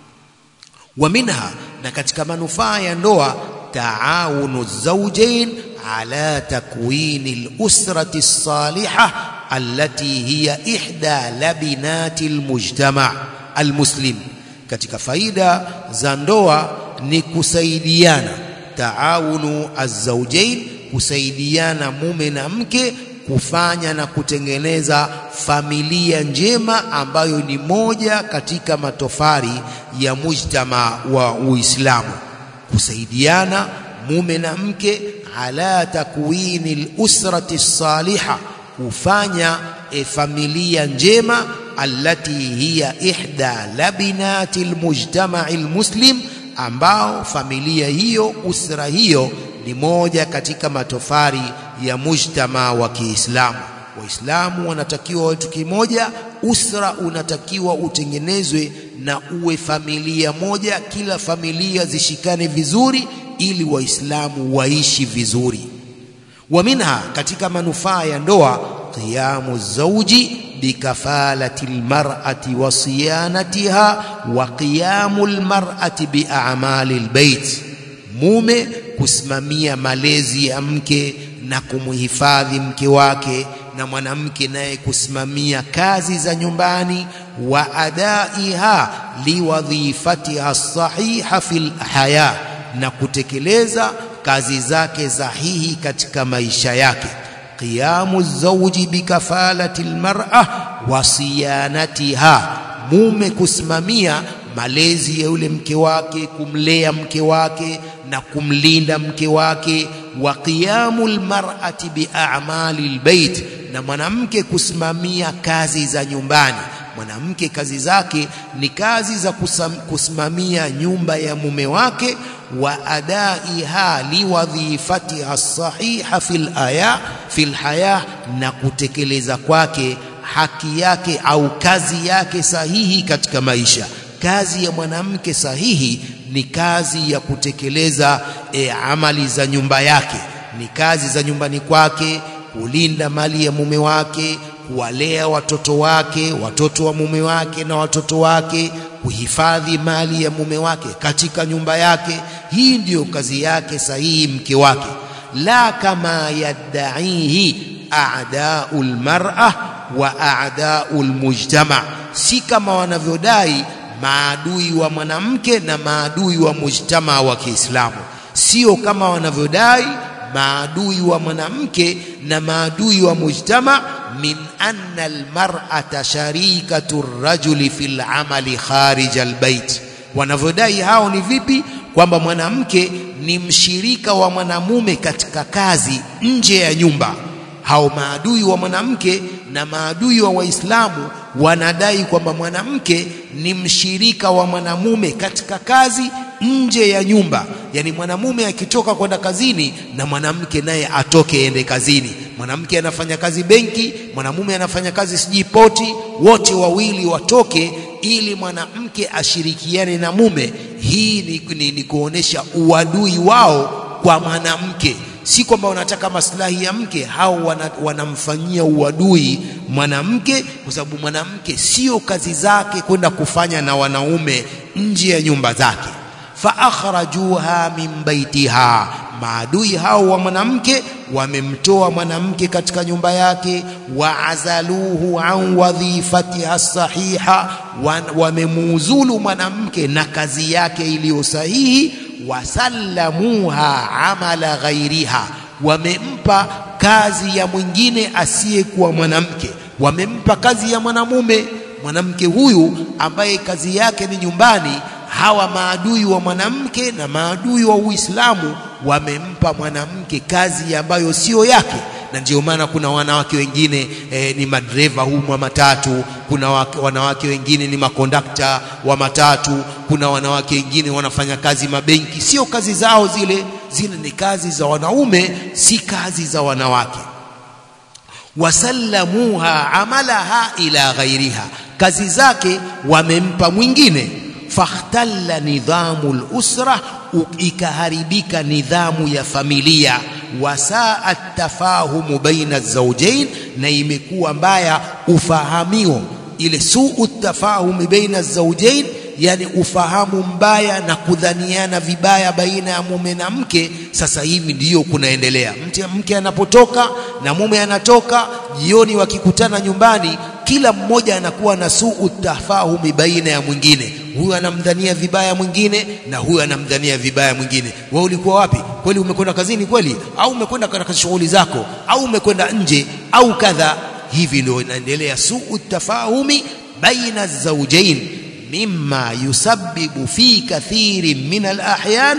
Wa minha, na katika manufaa ya ndoa, taawunu zawjain ala takwini al-usrati as-salihah allati hiya ihda labinati al-mujtama' al-muslim. Katika faida za ndoa ni kusaidiana, taawunu az-zawjain, kusaidiana mume na mke kufanya na kutengeneza familia njema ambayo ni moja katika matofari ya mujtama wa Uislamu. Kusaidiana mume na mke ala takwini al-usrati saliha, kufanya e familia njema allati hiya ihda labinati al-mujtama al-muslim, ambao familia hiyo usra hiyo ni moja katika matofari ya mujtama wa Kiislamu. Waislamu wanatakiwa watu kimoja, usra unatakiwa utengenezwe na uwe familia moja, kila familia zishikane vizuri ili Waislamu waishi vizuri. Wa minha, katika manufaa ya ndoa, qiyamu zauji bikafalati lmar'ati wa siyanatiha wa qiyamu lmar'ati biamali lbeit, mume kusimamia malezi ya mke na kumhifadhi mke wake, na mwanamke naye kusimamia kazi za nyumbani, wa adaiha liwadhifatiha sahiha fil haya, na kutekeleza kazi zake sahihi katika maisha yake. Qiyamu zawji bikafalati almar'a wa siyanatiha, mume kusimamia malezi ya yule mke wake, kumlea mke wake na kumlinda mke wake. Wa qiyamu almar'ati bi'amali albayt, na mwanamke kusimamia kazi za nyumbani. Mwanamke kazi zake ni kazi za kusimamia nyumba ya mume wake, wa adaiha liwadhifatiha sahiha fil aya fil haya, na kutekeleza kwake haki yake au kazi yake sahihi katika maisha. Kazi ya mwanamke sahihi ni kazi ya kutekeleza e, amali za nyumba yake, ni kazi za nyumbani kwake, kulinda mali ya mume wake, kuwalea watoto wake, watoto wa mume wake na watoto wake, kuhifadhi mali ya mume wake katika nyumba yake. Hii ndiyo kazi yake sahihi mke wake, la kama yaddaihi a'da'u lmar'a wa a'da'u lmujtama, si kama wanavyodai maadui wa mwanamke na maadui wa mujtama wa Kiislamu, sio kama wanavyodai maadui wa mwanamke na maadui wa mujtama. min anna almar'ata sharikatu rajuli fil amali kharij albayt, wanavyodai hao ni vipi? Kwamba mwanamke ni mshirika wa mwanamume katika kazi nje ya nyumba. Hao maadui wa mwanamke na maadui wa Waislamu wanadai kwamba mwanamke ni mshirika wa mwanamume katika kazi nje ya nyumba, yaani mwanamume akitoka kwenda kazini na mwanamke naye atoke ende kazini. Mwanamke anafanya kazi benki, mwanamume anafanya kazi sijui poti, wote wawili watoke ili mwanamke ashirikiane na mume. Hii ni, ni, ni kuonesha uadui wao kwa mwanamke si kwamba wanataka maslahi ya mke, hao wana, wanamfanyia uadui mwanamke, kwa sababu mwanamke sio kazi zake kwenda kufanya na wanaume nje ya nyumba zake. fa akhrajuha min baitiha, maadui hao wa mwanamke wamemtoa mwanamke katika nyumba yake. wa azaluhu an wadhifatiha sahiha, wamemuuzulu mwanamke na kazi yake iliyo sahihi wasallamuha amala ghairiha wamempa kazi ya mwingine asiyekuwa mwanamke wamempa kazi ya mwanamume mwanamke huyu ambaye kazi yake ni nyumbani hawa maadui wa mwanamke na maadui wa Uislamu wamempa mwanamke kazi ambayo sio yake na ndio maana kuna wanawake wengine eh, ni madereva humu wa matatu kuna wake, wanawake wengine ni makondakta wa matatu kuna wanawake wengine wanafanya kazi mabenki sio kazi zao zile zile ni kazi za wanaume si kazi za wanawake wasallamuha amalaha ila ghairiha kazi zake wamempa mwingine fakhtalla nidhamu lusra ikaharibika nidhamu ya familia wasaa tafahumu baina zawjain na imekuwa mbaya ufahamio ile suu tafahumi baina zawjain yani ufahamu mbaya na kudhaniana vibaya baina ya mume na mke sasa hivi ndiyo kunaendelea mke, mke anapotoka na mume anatoka jioni wakikutana nyumbani kila mmoja anakuwa na suu tafahumi baina ya mwingine huyu anamdhania vibaya mwingine na huyu anamdhania vibaya mwingine wewe ulikuwa wapi kweli umekwenda kazini kweli au umekwenda katika shughuli zako au umekwenda nje au kadha hivi ndio inaendelea suu tafahumi baina zawjain mimma yusabbibu fi kathirin min alahyan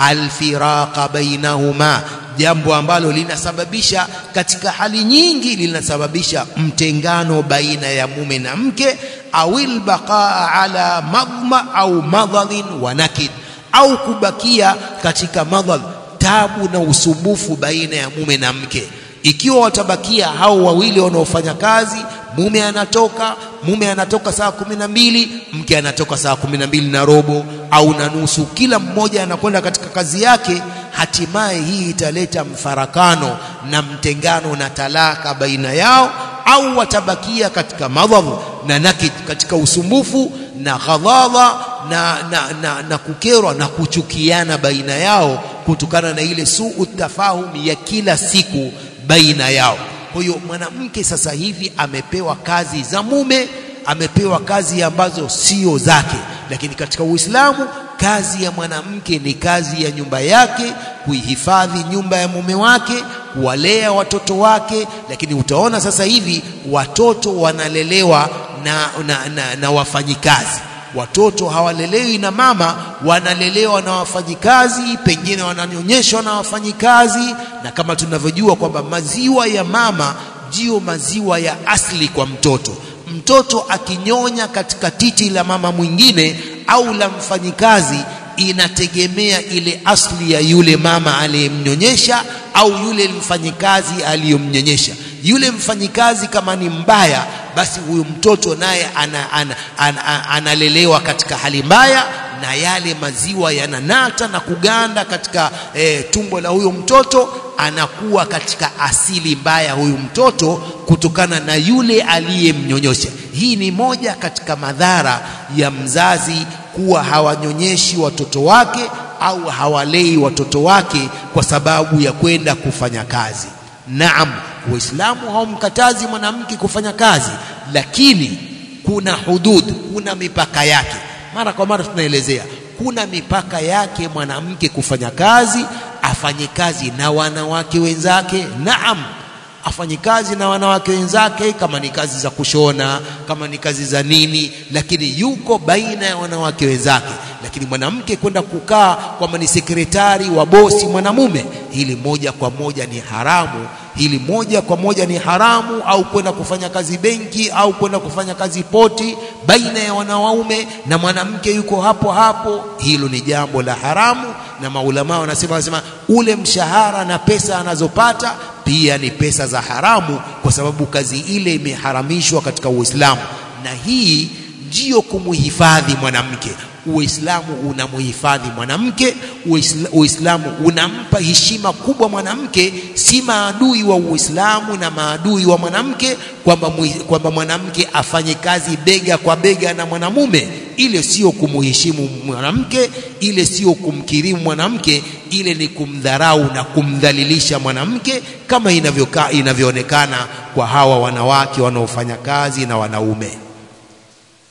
alfiraqa bainahuma jambo ambalo linasababisha katika hali nyingi linasababisha mtengano baina ya mume na mke au albaqaa ala madma au madhalin wa nakid au kubakia katika madhal tabu na usumbufu baina ya mume na mke ikiwa watabakia hao wawili wanaofanya kazi mume anatoka mume anatoka saa kumi na mbili mke anatoka saa kumi na mbili na robo au na nusu kila mmoja anakwenda katika kazi yake hatimaye hii italeta mfarakano na mtengano na talaka baina yao au watabakia katika madhadh na nakid katika usumbufu na ghadhadha na, na, na, na kukerwa na kuchukiana baina yao kutokana na ile suu tafahumi ya kila siku baina yao kwa hiyo mwanamke sasa hivi amepewa kazi za mume amepewa kazi ambazo sio zake lakini katika Uislamu kazi ya mwanamke ni kazi ya nyumba yake kuihifadhi nyumba ya mume wake kuwalea watoto wake lakini utaona sasa hivi watoto wanalelewa na, na, na, na wafanyikazi watoto hawalelewi na mama wanalelewa na wafanyikazi pengine wananyonyeshwa na wafanyikazi na kama tunavyojua kwamba maziwa ya mama ndiyo maziwa ya asili kwa mtoto mtoto akinyonya katika titi la mama mwingine au la mfanyikazi inategemea ile asli ya yule mama aliyemnyonyesha au yule mfanyikazi aliyomnyonyesha yule mfanyikazi kama ni mbaya basi huyu mtoto naye analelewa ana, ana, ana, analelewa katika hali mbaya na yale maziwa yananata na kuganda katika e, tumbo la huyo mtoto anakuwa katika asili mbaya huyu mtoto kutokana na yule aliyemnyonyosha hii ni moja katika madhara ya mzazi kuwa hawanyonyeshi watoto wake au hawalei watoto wake kwa sababu ya kwenda kufanya kazi naam Uislamu haumkatazi mwanamke kufanya kazi lakini kuna hudud kuna mipaka yake mara kwa mara tunaelezea kuna mipaka yake mwanamke kufanya kazi afanye kazi na wanawake wenzake naam afanye kazi na wanawake wenzake kama ni kazi za kushona kama ni kazi za nini lakini yuko baina ya wanawake wenzake lakini mwanamke kwenda kukaa kwamba ni sekretari wa bosi mwanamume hili moja kwa moja ni haramu hili moja kwa moja ni haramu au kwenda kufanya kazi benki au kwenda kufanya kazi poti baina ya wanaume na mwanamke yuko hapo hapo hilo ni jambo la haramu na maulama wanasema wanasema ule mshahara na pesa anazopata pia ni pesa za haramu kwa sababu kazi ile imeharamishwa katika Uislamu na hii ndiyo kumuhifadhi mwanamke Uislamu unamuhifadhi mwanamke Uislamu unampa heshima kubwa mwanamke si maadui wa Uislamu na maadui wa mwanamke kwamba kwamba mwanamke afanye kazi bega kwa bega na mwanamume ile sio kumuheshimu mwanamke ile sio kumkirimu mwanamke ile ni kumdharau na kumdhalilisha mwanamke kama inavyokaa inavyoonekana kwa hawa wanawake wanaofanya kazi na wanaume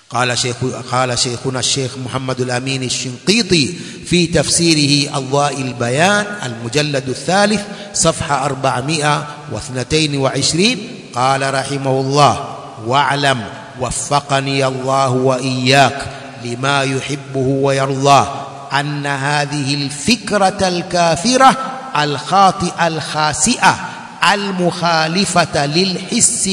قال شيخ قال شيخنا الشيخ محمد الأمين الشنقيطي في تفسيره أضواء البيان المجلد الثالث صفحة 422 قال رحمه الله واعلم وفقني الله وإياك لما يحبه ويرضاه أن هذه الفكرة الكافرة الخاطئة الخاسئة المخالفة للحس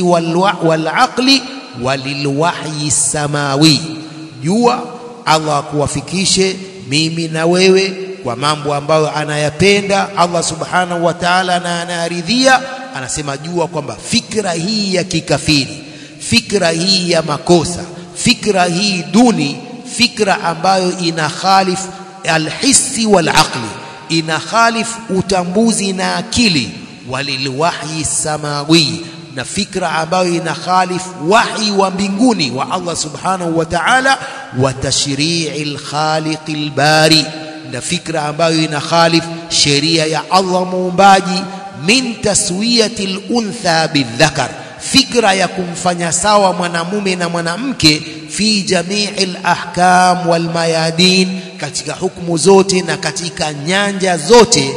والعقل walilwahyi samawi jua Allah kuwafikishe mimi na wewe kwa mambo ambayo anayapenda Allah subhanahu wa ta'ala na anayaridhia anasema jua kwamba fikra hii ya kikafiri fikra hii ya makosa fikra hii duni fikra ambayo ina khalif alhissi walaqli ina khalif utambuzi na akili walilwahyi samawi na fikra ambayo ina khalif wahi wa mbinguni wa Allah subhanahu wa ta'ala wa tashri'il khaliqil bari na fikra ambayo ina khalif sheria ya Allah muumbaji min taswiyatil untha bidhakar fikra ya kumfanya sawa mwanamume na mwanamke fi jami'il ahkam wal mayadin katika hukumu zote na katika nyanja zote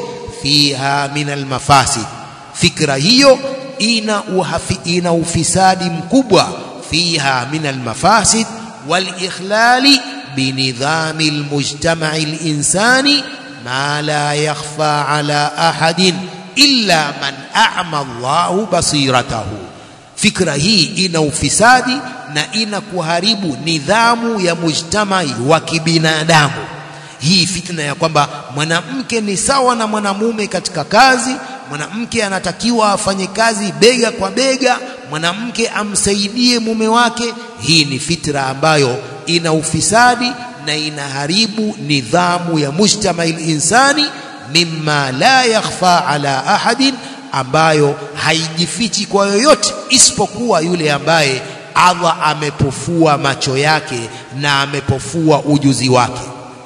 fiha min al mafasid fikra hiyo ina uhafi, ina ufisadi mkubwa fiha min almafasid walikhlali binidhami almujtama'i alinsani ma la yakhfa ala ahadin illa man a'ma Allahu basiratahu fikra hii ina ufisadi na ina kuharibu nidhamu ya mujtamai wa kibinadamu hii fitna ya kwamba mwanamke ni sawa na mwanamume katika kazi mwanamke anatakiwa afanye kazi bega kwa bega mwanamke amsaidie mume wake hii ni fitra ambayo ina ufisadi na inaharibu nidhamu ya mujtamail insani mimma la yakhfa ala ahadin ambayo haijifichi kwa yoyote isipokuwa yule ambaye Allah amepofua macho yake na amepofua ujuzi wake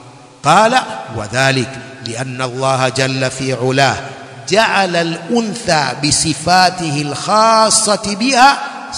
qala wadhalik lianna Allah jalla fi ulah جعل الأنثى بصفاته الخاصة بها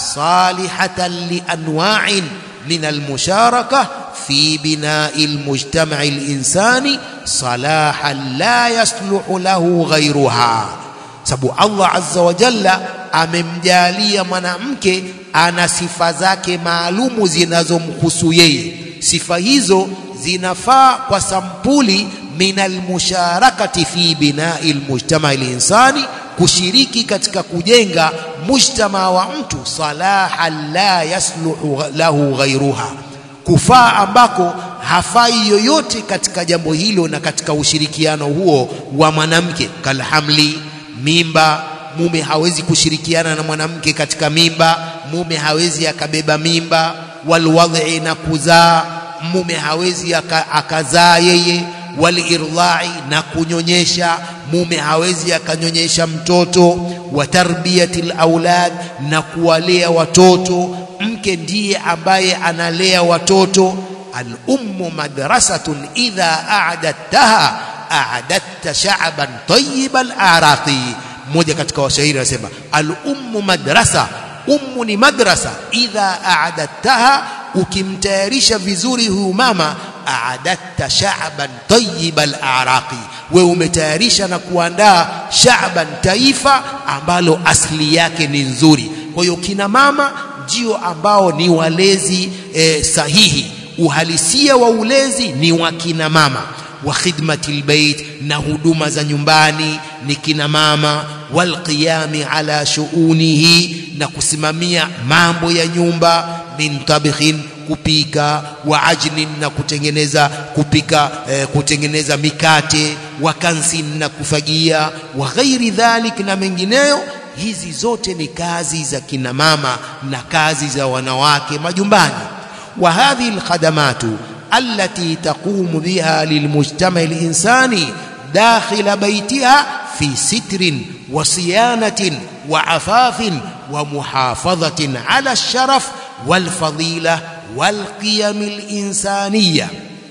صالحة لأنواع من المشاركة في بناء المجتمع الإنساني صلاحا لا يصلح له غيرها sababu Allah azza wa jalla amemjalia mwanamke ana sifa zake maalumu zinazomhusu yeye sifa hizo zinafaa kwa sampuli min almusharakati fi binai almujtama alinsani kushiriki katika kujenga mujtama wa mtu salaha la yasluhu lahu ghairuha kufaa ambako hafai yoyote katika jambo hilo na katika ushirikiano huo wa mwanamke kalhamli mimba mume hawezi kushirikiana na mwanamke katika mimba mume hawezi akabeba mimba walwadhi na kuzaa mume hawezi akazaa yeye walirdai na kunyonyesha mume hawezi akanyonyesha mtoto wa tarbiyatil aulad na kuwalea watoto mke ndiye ambaye analea watoto al ummu madrasatun idha a'dadtaha a'dadta sha'ban tayyibal a'raqi mmoja katika washairi anasema al ummu madrasa ummu ni madrasa idha a'dadtaha ukimtayarisha vizuri huyu mama a'adatta sha'ban tayyibal a'raqi wewe umetayarisha na kuandaa sha'ban taifa ambalo asili yake ni nzuri kwa hiyo kina mama ndio ambao ni walezi e, sahihi uhalisia wa ulezi ni wa kina mama wa khidmatil bait na huduma za nyumbani ni kina mama walqiyami ala shuunihi na kusimamia mambo ya nyumba min tabikhin kupika wa ajnin na kutengeneza kupika eh, kutengeneza mikate wa kansin na kufagia wa ghairi dhalik na mengineyo hizi zote ni kazi za kina mama na kazi za wanawake majumbani wa hadhihi alkhadamatu allati taqumu biha lilmujtama alinsani dakhila baitiha fi sitrin wa siyanatin wa afafin wa muhafadhatin ala alsharaf walfadila walqiyam alinsaniya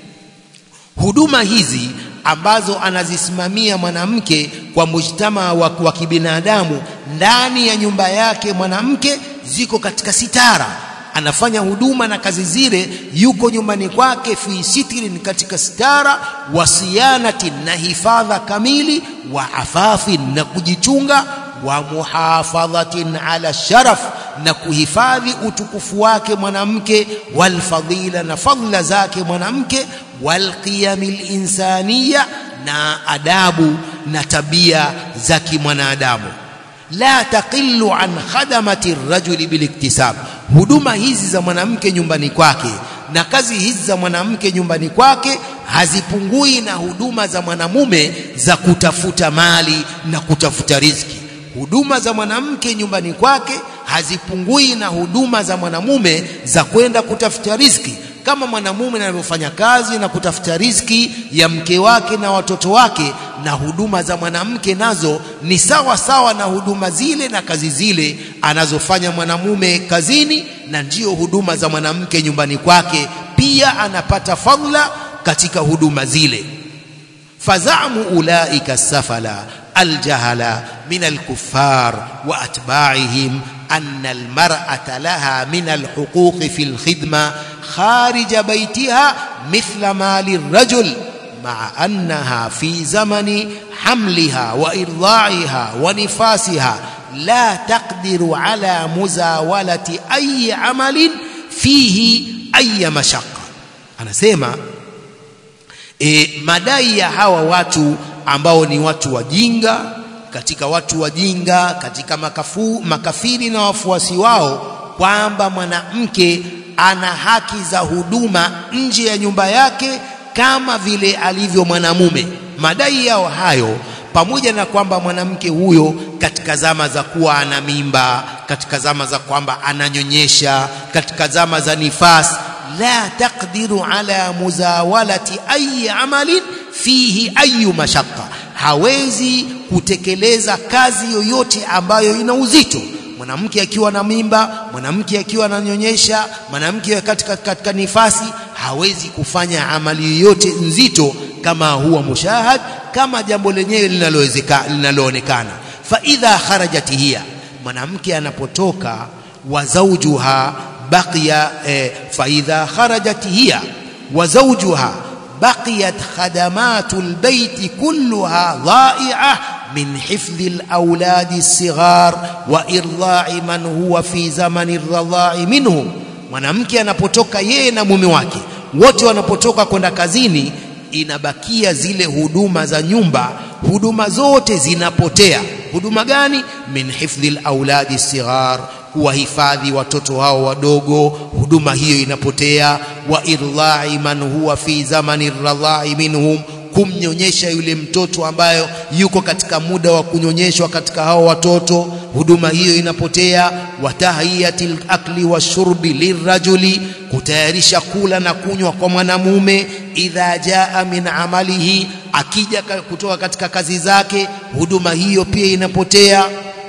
huduma hizi ambazo anazisimamia mwanamke kwa mujtama wa, wa kibinadamu ndani ya nyumba yake mwanamke ziko katika sitara anafanya huduma na kazi zile yuko nyumbani kwake fi sitrin katika stara wa siyanati na hifadha kamili wa afafin na kujichunga wa muhafadhatin ala sharaf na kuhifadhi utukufu wake mwanamke walfadila na fadla zake mwanamke walqiyamil insaniya na adabu na tabia za kimwanadamu la taqillu an khadamati rajuli biliktisab huduma hizi za mwanamke nyumbani kwake na kazi hizi za mwanamke nyumbani kwake hazipungui na huduma za mwanamume za kutafuta mali na kutafuta riziki huduma za mwanamke nyumbani kwake hazipungui na huduma za mwanamume za kwenda kutafuta riziki kama mwanamume anavyofanya kazi na kutafuta riziki ya mke wake na watoto wake na huduma za mwanamke nazo ni sawa sawa na huduma zile na kazi zile anazofanya mwanamume kazini na ndiyo huduma za mwanamke nyumbani kwake pia anapata fadhila katika huduma zile fazamu ulaika safala aljahala min alkuffar wa atba'ihim أن المرأة لها من الحقوق في الخدمة خارج بيتها مثل ما للرجل مع أنها في زمن حملها وإرضاعها ونفاسها لا تقدر على مزاولة أي عمل فيه أي مشقة أنا سيما e, madai ya hawa watu ambao ni watu wajinga katika watu wajinga katika makafu, makafiri na wafuasi wao kwamba mwanamke ana haki za huduma nje ya nyumba yake kama vile alivyo mwanamume madai yao hayo pamoja na kwamba mwanamke huyo katika zama za kuwa ana mimba katika zama za kwamba ananyonyesha katika zama za nifas la taqdiru ala muzawalati ayi amalin fihi ayu mashaqqa hawezi kutekeleza kazi yoyote ambayo ina uzito mwanamke akiwa na mimba mwanamke akiwa ananyonyesha mwanamke katika, katika nifasi hawezi kufanya amali yoyote nzito kama huwa mushahad kama jambo lenyewe linaloonekana fa idha kharajat hiya mwanamke anapotoka wa zawjuha baqiya eh, fa idha kharajat hiya wa zawjuha بقيت خدمات البيت كلها ضائعة من حفظ الأولاد الصغار وإرضاع من هو في زمن الرضاع منهم mwanamke anapotoka yeye na mume wake wote wanapotoka kwenda kazini inabakia zile huduma za nyumba huduma zote zinapotea huduma gani min hifdhi alauladi sighar kuwahifadhi watoto hao wadogo huduma hiyo inapotea wa irlai man huwa fi zamani radhai minhum kumnyonyesha yule mtoto ambayo yuko katika muda wa kunyonyeshwa katika hao watoto huduma hiyo inapotea wa tahiyatil akli washurbi lirajuli kutayarisha kula na kunywa kwa mwanamume idha jaa min amalihi akija kutoka katika kazi zake huduma hiyo pia inapotea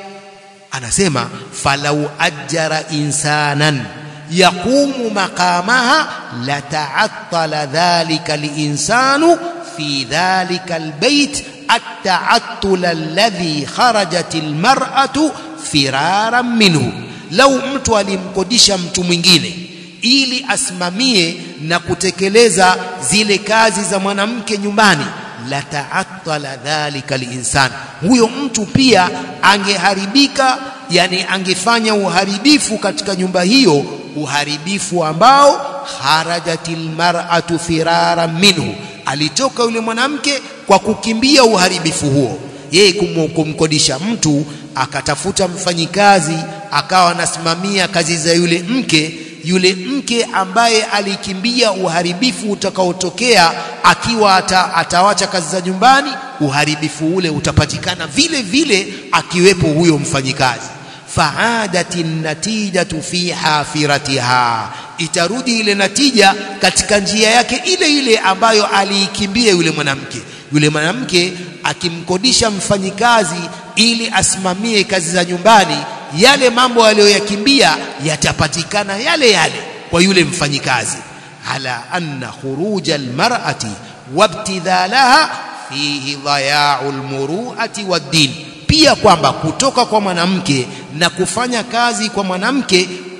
anasema falau ajara insanan yaqumu maqamaha lata'attala dhalika linsanu fi dhalika albayt التعطل الذي خرجت المرأة فرارا منه لو mtu alimkodisha mtu mwingine ili asimamie na kutekeleza zile kazi za mwanamke nyumbani la ta'attala dhalika linsan huyo mtu pia angeharibika yani angefanya uharibifu katika nyumba hiyo uharibifu ambao kharajatil mar'atu firara minhu alitoka yule mwanamke kwa kukimbia uharibifu huo yeye kumkodisha mtu akatafuta mfanyikazi akawa anasimamia kazi za yule mke yule mke ambaye alikimbia uharibifu utakaotokea akiwa ata, atawacha kazi za nyumbani uharibifu ule utapatikana vile vile akiwepo huyo mfanyikazi faadati natijatu fi hafiratiha itarudi ile natija katika njia yake ile ile ambayo aliikimbia yule mwanamke yule mwanamke akimkodisha mfanyikazi ili asimamie kazi za nyumbani yale mambo aliyoyakimbia yatapatikana yale yale kwa yule mfanyikazi ala anna khuruja almar'ati wabtidhalaha fihi dhaya'u almuru'ati wad-din pia kwamba kutoka kwa mwanamke na kufanya kazi kwa mwanamke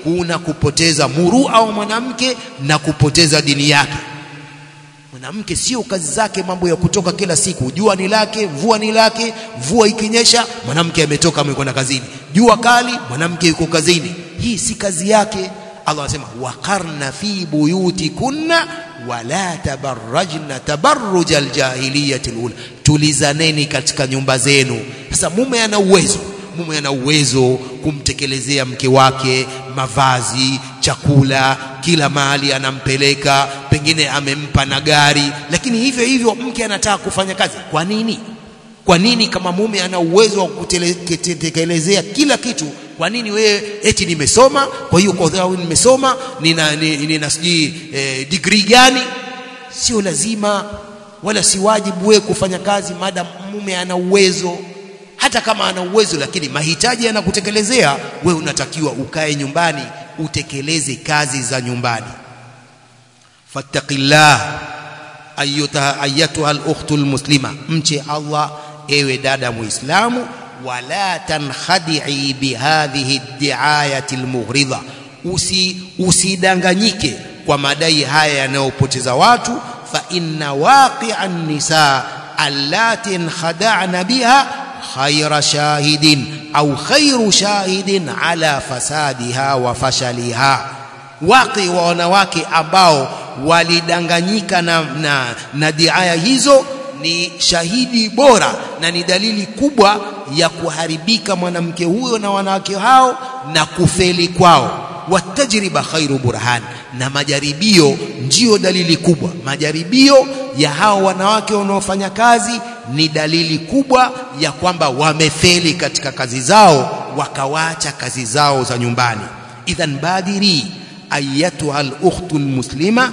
kuna kupoteza murua wa mwanamke na kupoteza dini yake mwanamke sio kazi zake mambo ya kutoka kila siku jua ni lake mvua ni lake mvua ikinyesha mwanamke ametoka amekwenda kazini jua kali mwanamke yuko kazini hii si kazi yake Allah anasema waqarna fi buyutikunna wala tabarrajna tabarruj aljahiliyati alula tulizaneni katika nyumba zenu sasa mume ana uwezo mume ana uwezo kumtekelezea mke wake mavazi chakula kila mahali anampeleka pengine amempa na gari lakini hivyo hivyo mke anataka kufanya kazi kwa nini kwa nini kama mume ana uwezo wa kutekelezea kila kitu kwa nini wewe eti nimesoma kwa hiyo kwa sababu nimesoma nina nina sijui eh, degree gani sio lazima wala si wajibu wewe kufanya kazi maada mume ana uwezo hata kama ana uwezo lakini mahitaji yanakutekelezea wewe unatakiwa ukae nyumbani utekeleze kazi za nyumbani fattaqillah ayyuha ayyatuha al-ukhtu al-muslima mche Allah ewe dada muislamu wala tankhadi'i bihadhihi ad-di'ayati al-mughridha usi usidanganyike kwa madai haya yanayopoteza watu fa inna waqi'an nisa allati khada'na biha khayra shahidin au khairu shahidin ala fasadiha wa fashaliha waqi wa wanawake ambao walidanganyika na, na, na diaya hizo ni shahidi bora na ni dalili kubwa ya kuharibika mwanamke huyo na wanawake hao na kufeli kwao watajriba khairu burhan na majaribio ndiyo dalili kubwa majaribio ya hao wanawake wanaofanya kazi ni dalili kubwa ya kwamba wamefeli katika kazi zao wakawacha kazi zao za nyumbani idhan badiri ayatuha al-ukhtu al-muslima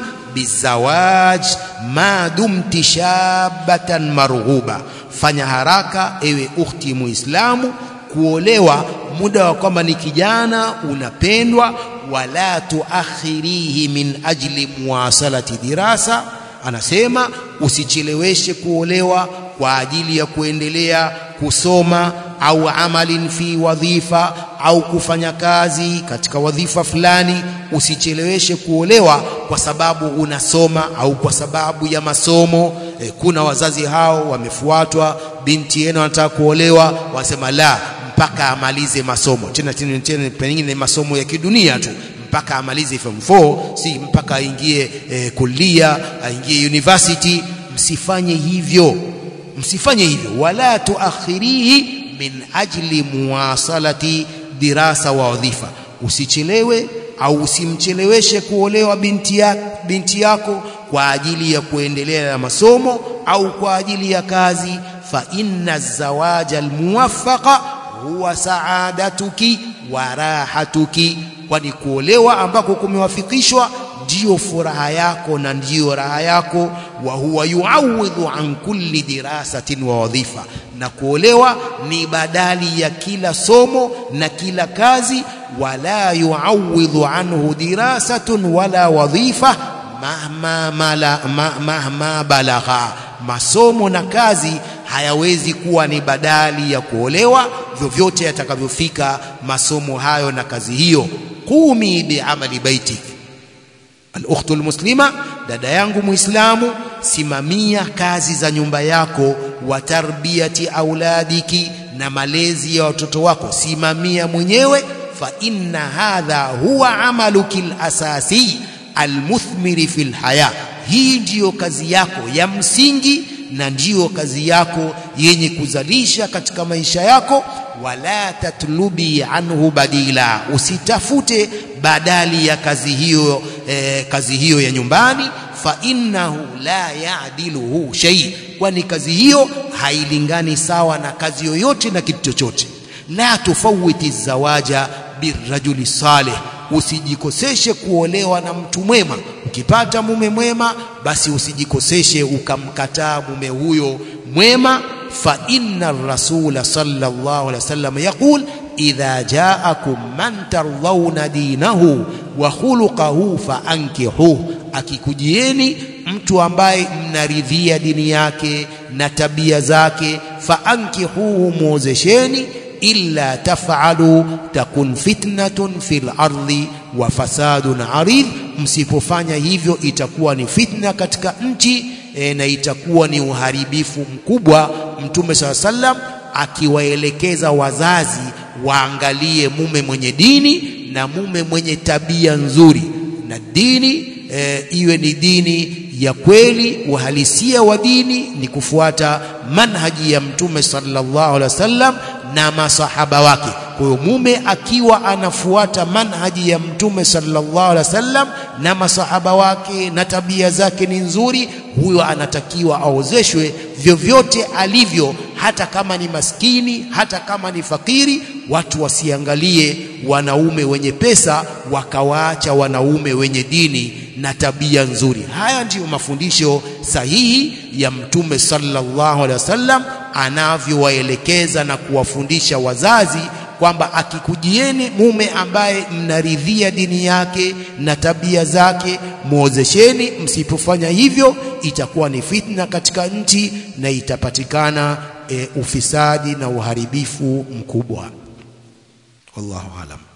bizawaj ma dumti shabatan marghuba fanya haraka ewe ukhti muislamu kuolewa muda wa kwamba ni kijana unapendwa wala tuakhirihi min ajli muwasalati dirasa anasema usicheleweshe kuolewa kwa ajili ya kuendelea kusoma au amalin fi wadhifa au kufanya kazi katika wadhifa fulani usicheleweshe kuolewa kwa sababu unasoma au kwa sababu ya masomo e, kuna wazazi hao wamefuatwa binti yenu anataka kuolewa wasema la mpaka amalize masomo tena tena tena pengine masomo ya kidunia tu mpaka amalize form 4 si mpaka aingie e, kulia aingie university msifanye hivyo msifanye hivyo wala tuakhirihi min ajli muwasalati dirasa wa wadhifa usichelewe au usimcheleweshe kuolewa binti, ya, binti yako kwa ajili ya kuendelea na masomo au kwa ajili ya kazi fa inna zawaja almuwaffaqa huwa saadatuki wa rahatuki kwani kuolewa ambako kumewafikishwa ndiyo furaha yako na ndiyo raha yako wa huwa yuawidhu an kulli dirasatin wa wadhifa na kuolewa ni badali ya kila somo na kila kazi wala yuawidhu anhu dirasatun wala wadhifa mahma, mala, ma, mahma balagha masomo na kazi hayawezi kuwa ni badali ya kuolewa vyovyote yatakavyofika masomo hayo na kazi hiyo qumi biamali baitik al-ukhtu al-muslima dada yangu muislamu simamia kazi za nyumba yako wa tarbiyati auladiki na malezi ya watoto wako simamia mwenyewe fa inna hadha huwa amaluki al-asasi al-muthmiri fil haya hii ndiyo kazi yako ya msingi na ndiyo kazi yako yenye kuzalisha katika maisha yako wala tatlubi anhu badila usitafute badali ya kazi hiyo eh, kazi hiyo ya nyumbani fa innahu la ya'diluhu shay kwani kazi hiyo hailingani sawa na kazi yoyote na kitu chochote la tufawiti zawaja birrajuli salih usijikoseshe kuolewa na mtu mwema ukipata mume mwema basi usijikoseshe ukamkataa mume huyo mwema fa inna rasula sallallahu alaihi wasallam yaqul idha ja'akum man tardhauna dinahu wa khuluquhu fa ankihuhu akikujieni mtu ambaye mnaridhia dini yake na tabia zake fa ankihuhu muozesheni illa taf'alu takun fitnatun fil ardi wa fasadun arid msipofanya hivyo itakuwa ni fitna katika nchi e, na itakuwa ni uharibifu mkubwa mtume saa sallam akiwaelekeza wazazi waangalie mume mwenye dini na mume mwenye tabia nzuri na dini e, iwe ni dini ya kweli uhalisia wa dini ni kufuata manhaji ya mtume sallallahu alaihi wasallam na masahaba wake kwa hiyo mume akiwa anafuata manhaji ya mtume sallallahu alaihi wasallam na masahaba wake na tabia zake ni nzuri huyo anatakiwa aozeshwe vyovyote alivyo hata kama ni maskini hata kama ni fakiri watu wasiangalie wanaume wenye pesa wakawaacha wanaume wenye dini na tabia nzuri haya ndiyo mafundisho sahihi ya mtume sallallahu alaihi wasallam anavyowaelekeza na kuwafundisha wazazi kwamba akikujieni mume ambaye mnaridhia dini yake na tabia zake muozesheni msipofanya hivyo itakuwa ni fitna katika nchi na itapatikana e, ufisadi na uharibifu mkubwa wallahu alam